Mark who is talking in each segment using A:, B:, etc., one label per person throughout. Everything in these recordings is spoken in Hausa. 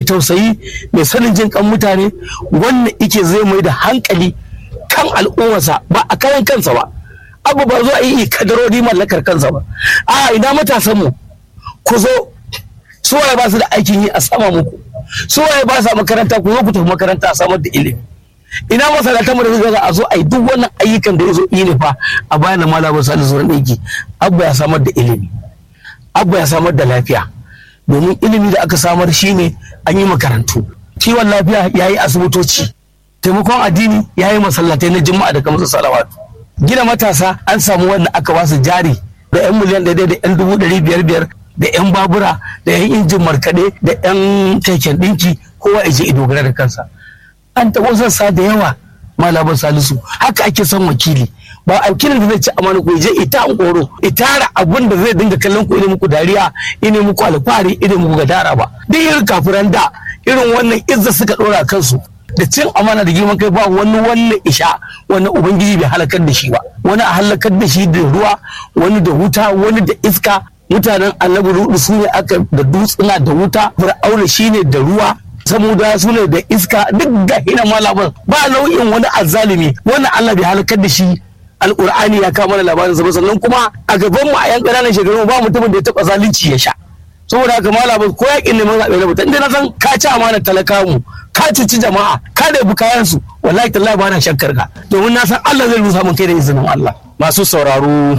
A: tausayi mai sanin jin kan mutane wannan ike zai mai da hankali kan al'ummarsa ba a kayan kansa ba abu ba zo a yi kadarori mallakar kansa ba a ina matasan mu ku zo suwaye ba su da aikin yi a sama muku suwaye ba sa makaranta ku zo ku tafi makaranta a samar da ilimi ina masalatan mu da zuwa a zo a yi duk wannan ayyukan da ya zo yi ne fa a bayan malamin salisu ran aiki abu ya samar da ilimi abu ya samar da lafiya domin ilimi da aka samar shine an yi makarantu kiwon lafiya ya yi asibitoci taimakon addini ya yi masallatai na juma'a da kamar salawatu gina matasa an samu wanda aka ba su jari da yan miliyan ɗaya da yan dubu ɗari biyar biyar da yan babura da yan injin markaɗe da yan keken ɗinki kowa ya je ido dogara da kansa an taɓa sassa da yawa malaman salisu haka ake son wakili ba wakilin da zai ci amana ku je ita an koro itara abin da zai dinga kallon ku ine muku dariya ine muku alfahari ine muku gadara ba duk irin kafiran da irin wannan izza suka dora kansu da cin amana da girman kai ba wani wannan isha wani ubangiji bai halakar da shi ba wani a halakar da shi da ruwa wani da wuta wani da iska mutanen annabi rudu su ne aka da dutsuna da wuta fir'auna shine da ruwa saboda su ne da iska duk ga hina malaman ba nau'in wani azzalimi wannan Allah bai halakar da shi alkur'ani ya kama mana labarin sa sannan kuma a gaban mu a yan ƙananan shekaru ba mutumin da ya taɓa zalunci ya sha saboda haka malamin ko yakin neman zaɓe na mutum inda na san ka ci amana talaka mu ka cuci jama'a ka ɗebi kayan su wallahi tallahi ba na shakkar ka domin na san Allah zai rusa mun kai da izinin Allah
B: masu sauraro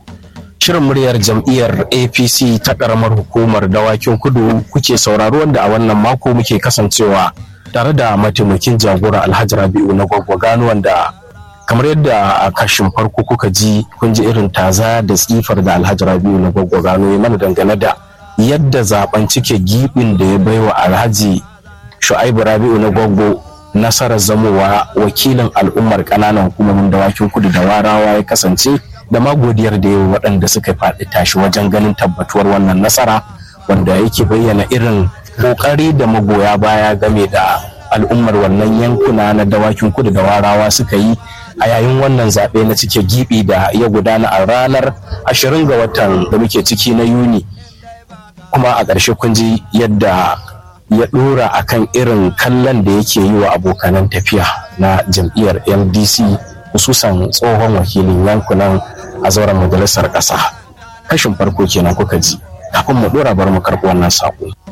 B: shirin muryar jam'iyyar apc ta karamar hukumar dawakin kudu kuke sauraro wanda a wannan mako muke kasancewa tare da mataimakin jagora alhaji rabi'u na gwaggwagano wanda kamar yadda a kashin farko kuka ji kun ji irin taza da tsifar da alhaji rabi'u na gwaggwagano ya mana dangane da yadda zaben cike gibin da ya baiwa alhaji shu'aibu rabi'u na gwaggo nasarar zamowa wakilin al'ummar ƙananan hukumomin dawakin kudu da warawa ya kasance da ma godiyar da yawa waɗanda suka faɗi tashi wajen ganin tabbatuwar wannan nasara wanda yake bayyana irin ƙoƙari da magoya baya game da al'ummar wannan yankuna na dawakin kudu da warawa suka yi a yayin wannan zaɓe na cike gibi da ya gudana a ranar 20 ga watan da muke ciki na yuni kuma a ƙarshe kun ji yadda ya ɗora akan irin kallon da yake yi wa abokanan tafiya na jam'iyyar ldc hususan tsohon wakilin yankunan a zauren majalisar ƙasa kashin farko kenan kuka ji kafin mu ɗora bar mu karɓi wannan saƙo